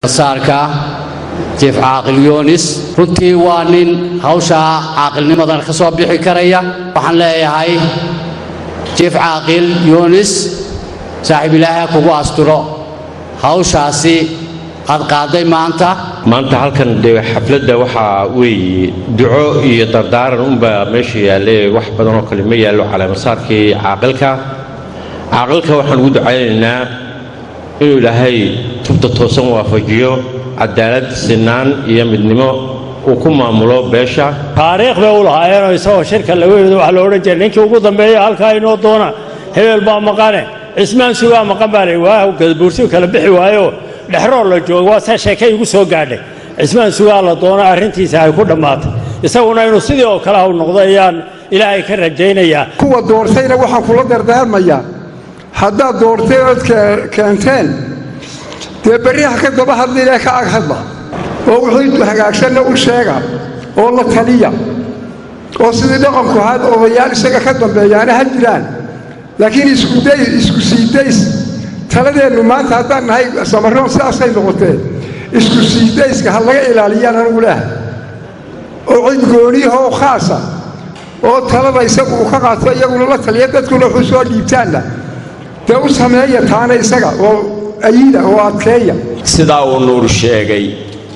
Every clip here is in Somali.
saarka jiif caaqil yoonis runtii waa nin hawshaa caaqilnimadan ka soo bixi karaya waxaan leeyahay jiif caaqil yoonis saaxiib ilaahay ha kugu asturo hawshaasi aad qaaday maanta maanta halkan dee xafladda waxaa weeye duco iyo dardaaran unbaa meesha yaalle wax badan oo kale ma yaallo caleemasaarkii caaqilka caaqilka waxaan ugu ducaynaynaa inuu ilaahay tubta toosan waafajiyo cadaalad sinaan iyo midnimo uu ku maamulo beesha taariikh bay u lahaayeenoo isagoo shirka lagu yimid waxaa la odhan jiray ninkii ugu dambeeya halkaa inoo doona hebel baa maqane cismaan sugaa maqan baa la waa gadabuursigu kala bixi waayo dhexroor la joogo waa saa sheekay igu soo gaadhay cismaan sugaa la doona arrintiisa ay ku dhammaatay isaguna inuu sidii oo kale u noqdo ayaan ilaahay ka rajaynayaa kuwa doortayna waxaan kula dardaarmayaa haddaad doortay ood keenteen dee berriha ka daba hadlilee ka ag hadla oo wixii hagaagsanna u sheega oo la taliya oo sidii dhaqanku ahaad odayaal isaga ka dambeeyaana ha jiraan laakiin isku siidays taladeennu maanta haddaan nahay samaroon sidaasay noqotee isku siidayska ha laga ilaaliyaan anugu leehay oo cid gooniyahoo khaasa oo talada isagu uu ka qaato iyaguna la taliya dadkuna wuxuu soo dhiibtaanna dee u sameeya taana isaga oo ayida oo adkeeya sidaa uu nuur sheegay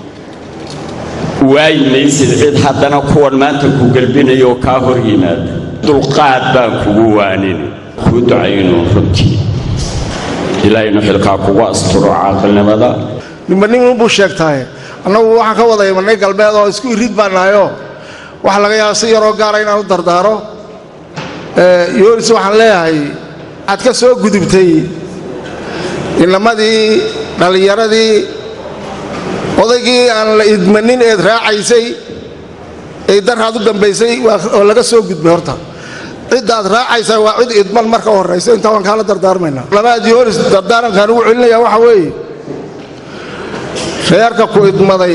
waayi maysid cid haddana kuwan maanta ku gelbinayo oo kaa hor yimaada dulqaad baan kugu waanin kuu ducaynu runtii ilaahaynu xilkaa kugu asturo caaqilnimada ninba nin unbuu sheegtahay annagu waxaan ka wada imanay galbeed oo isku irid baan nahayoo waxa laga yaaba si yaroo gaara inaan u dardaaro yoonis waxaan leeyahay waxaad ka soo gudubtay inamadii dhallinyaradii odaygii aan la idmanin eed raacaysay ee daraad u dambaysay oo laga soo gudbay horta ciddaad raacaysaa waa cid idman marka horraysa intaa waan kaala dardaarmaynaa labaad yoonis dardaarankaan ugu celinayaa waxa weeye reerka ku idmaday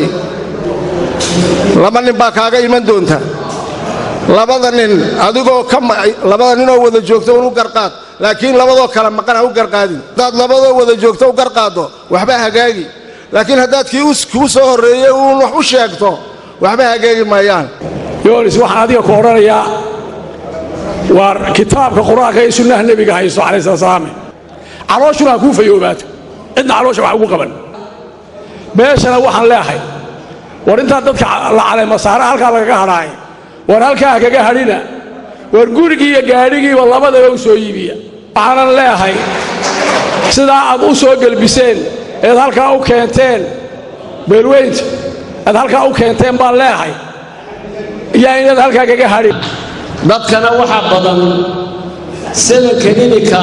laba nin baa kaaga iman doonta labada nin adigoo labada ninoo wada joogta un u garqaad laakiin labadoo kale maqan ha u garqaadin haddaad labadoo wada joogto u garqaaddo waxba hagaagi laakiin haddaad kii kuu soo horreeyey uun wax u sheegto waxba hagaagi maayaan yoonis waxaan adiga ku odhanayaa waa kitaabka qur-aanka iyo sunnaha nebiga hayso calayhi salaam calooshuna ha kuu fayoobaato cidna caloosha wax ugu qaban meeshana waxaan leehay war intaa dadka la caleemasaara halkaa lagaga hadhaay war halkaa kaga hadhina war gurigii iyo gaadhigiiba labadaba u soo iibiya waxaanan leehay sidaa aad u soo gelbiseen eed halkaa u keenteen beelweynta aad halkaa u keenteen baan leehay yaa inaad halkaa kaga hadhin dadkana waxaa badan sadanka ininka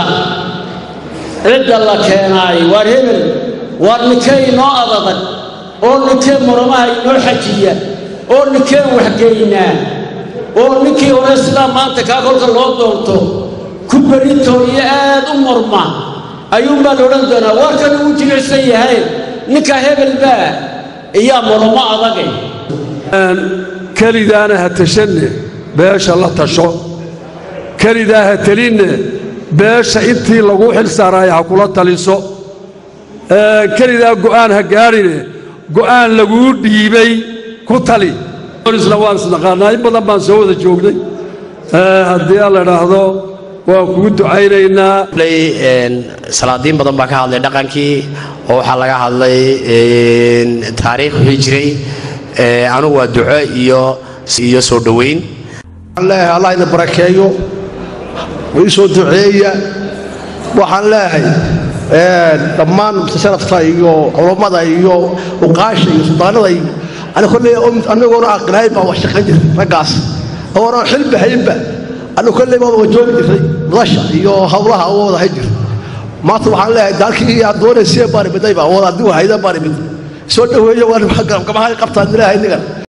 cidda la keenaay waar hebel waar ninkee inoo adadag oo ninkee muramaha inoo xajiya oo ninkeen waxgeynaa oo ninkii hore sidaa maanta kaa kolka loo doonto ku beritooniyo aad u murma ayuunbaa la odhan doonaa waarkan uu jilicsan yahay ninka hebel baa iyaa muramo adagay kelidaana ha tashanne beesha la tasho kelidaa ha telinne beesha intii lagu xil saaraaya ha kula taliso kelidaa go'aan ha gaadhine go'aan laguu dhiibay ku tali isla waan isnaqaannaa in badan baan soo wada joognay haddii aan la idhaahdo waan kugu ducaynaynaa salaadiin badan baa ka hadlay dhaqankii oo waxaa laga hadlay taariikh wixii jiray anugu waa duco iyo iyo soo dhowayn waxaan leeyahay allah ina barakeeyo ii soo duceeya waxaan leeyahay dhammaan sharafta iyo culammada iyo uqaasha iyo suldaanada iyo anagoona aqilaayn baa wax shaqayn jiray raggaas oona xilba haynba anu kolley baa wajoogi jiray madasha iyo hawlaha u wada hay jir maanta waxaan leeyahay daalkii aad doonaysee baaribiday baa wada adigu hayda baaribid soo dhoweeyo waa gamaha qabtaan ilaahay nigan